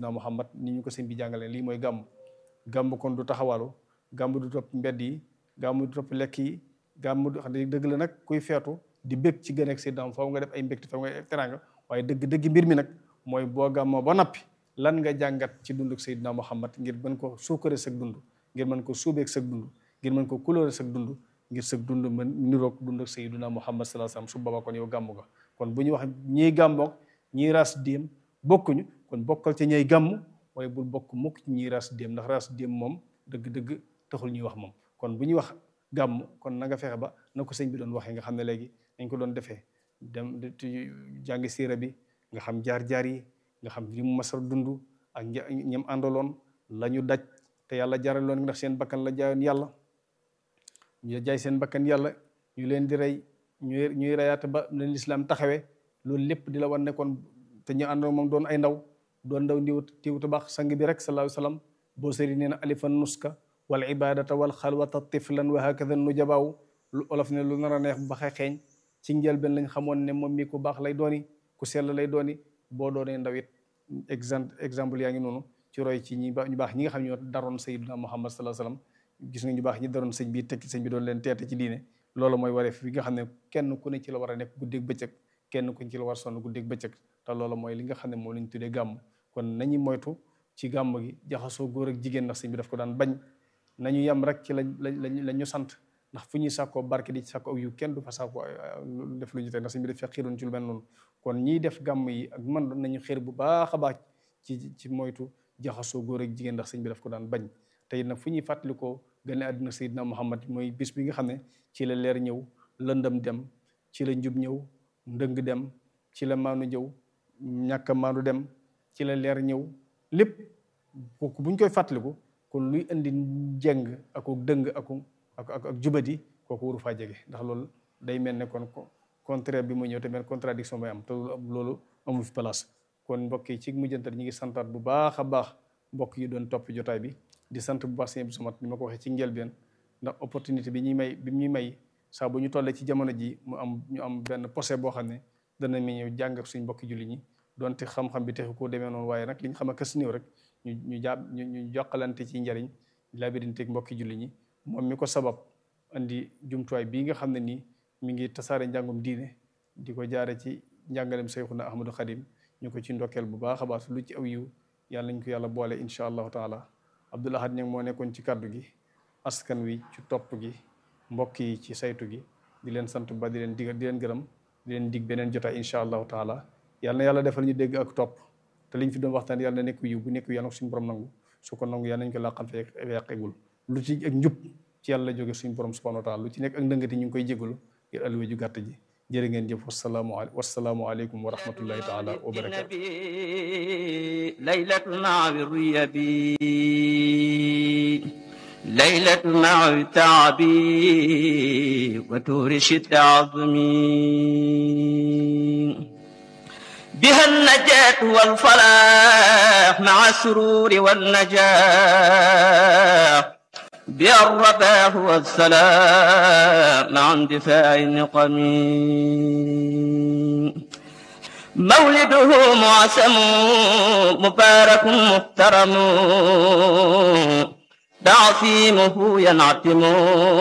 Seydina Muhammad ni ñu ko sëñ bi jàngalee lii mooy gàmm gàmm kon du taxawalu gàmm du topp mbedd yi gàmm du topp lekk yi gàmm du xam ne dëgg la nag kuy feetu di bëgg ci gën ak Seydina faaw nga def ay mbégte faaw nga def teraanga waaye dëgg dëgg mbir mi nag mooy boo gàmmoo ba nappi lan nga jàngat ci dunduk Seydina Muhammad ngir mën ko suukare sag dund ngir mën ko suubeeg sag dund ngir mën ko couleur sag dund ngir sag dund mën niroog dund ak Seydina Muhammad sallallahu alayhi wasallam su boobaa kon yow gàmm ga kon bu ñu wax ñiy gàmmoog ñiy ras déem bokkuñu kon bokkal ci ñay gàmm waaye bul bokk mukk ci ñiy ras déem ndax ras déem moom dëgg-dëgg taxul ñuy wax moom kon bu ñuy wax gàmm kon na nga fexe ba na ko sëñ bi doon waxee nga xam ne léegi dañ ko doon defee dem jàngi siira bi nga xam jaar-jaar yi nga xam li mu masar dund ak ñam àndaloon la ñu daj te yàlla jaraloon ndax seen bakkan la jaayoon yàlla ñu jaay seen bakkan yàlla ñu leen di rey ñuy ñuy reyaate ba leen lislaam taxawee loolu lépp di la wan ne kon te ñu àndoon moom doon ay ndaw doon ndaw ndiw tiwtu baax sang bi rek sallallahu alayhi wasallam boo sëri nee na alifan nuska wal ibadata wal xalwata tiflan wa hakada nu jabaaw lu olof ne lu nar a neex ba xeeñ ci njëlbeen lañ xamoon ne moom mi ku baax lay dooni ku sell lay dooni boo doonee ndaw it exemple exemple yaa ngi noonu ci roy ci ñi ñu baax ñi nga xam ñoo daroon sayyidina Muhammad sallallahu alayhi wasallam gis nga ñu baax ñi daroon sëñ bi tekki sëñ bi doon leen teete ci diine loolu mooy wareef bi nga xam ne kenn ku ne ci la war a nekk guddeeg bëccëg kenn ku ne ci la war a sonn guddeeg bëccëg te loolu mooy li nga xam ne moom la ñu tuddee gàmm kon nañu moytu ci gàmm gi jaxasoo góor ak jigéen ndax sëñ bi daf ko daan bañ nañu yem rek ci lañ lañ la ñu sant ndax fu ñuy sàkkoo barke di ci sàkkoo ak yu kenn du fa sàkkoo def lu ñu tey ndax sëñ bi daf fekk xiiroon ci lu mel noonu kon ñiy def gàmm yi ak man nañu xeer bu baax a baax ci ci moytu jaxasoo góor ak jigéen ndax sëñ bi daf ko daan bañ te it nag fu ñuy fàttalikoo gane àddina Seydina Muhammad mooy bis bi nga xam ne ci la leer ñëw lëndëm dem ci la njub ñëw ndëng dem ci la maanu ñëw ñàkk a maanu dem ci la leer ñëw lépp kooku bu ñu koy fàttaliku kon luy indi jeng ak dëng ak ak ak jubadi kooku waru faa jege ndax loolu day mel ne kon contraire bi mu ñëw te mel contradiction bay am te loolu amul fi place kon mbokk yi ci mujjantal ñi ngi santaat bu baax a baax mbokk yi doon topp jotaay bi di sant bu baax sëñ bi sumat ni ma ko waxee ci njëlbeen ndax opportunité bi ñuy may bi ñuy may saa bu ñu tollee ci jamono ji mu am ñu am benn posé boo xam ne dana mi ñëw jàng ak suñ mbokki julli ñi donte xam-xam bi texu koo demee noonu waaye nag li ñu xam a kës néew rek ñu ñu jàpp ñu ñu jokkalante ci njariñ labirinteeg mbokki julli ñi moom mi ko sabab andi jumtuwaay bii nga xam ne nii mi ngi tasaare njàngum diine di ko jaare ci njàngalem Seyxuna Ahmadou Khadim ñu ko ci ndokkeel bu baax a baax lu ci aw yiw yàlla nañ ko yàlla boole incha allahu taala Abdoul Ahad ñang moo nekkoon ci kaddu gi askan wi ci topp gi mbokk yi ci saytu gi di leen sant ba di leen dig di leen gërëm di leen dig beneen jotaay incha allahu taala yàlla na yàlla defal ñu dégg ak topp te liñ fi doon waxtaan yàlla na nekk yiw bu nekk yàlla na ko suñu borom nangu su ko nangu yàlla nañ ko laqal fe yàqegul lu ci ak njub ci yàlla jóge suñu borom subhanahu wa taala lu ci nekk ak ndëngati ñu ngi koy jégalu ngir alluwe ju gàtt ji jërë ngeen jëf wasalaamu wasalaamu aleykum wa rahmatullahi taala wa barakatu ليلة مع الريبي ليلة مع التعبي وتورش التعظمي بها النجاة والفلاح مع السرور والنجاح بها الرباح والسلام مع اندفاع النقم مولده معسم مبارك محترم تعصيمه ينعتم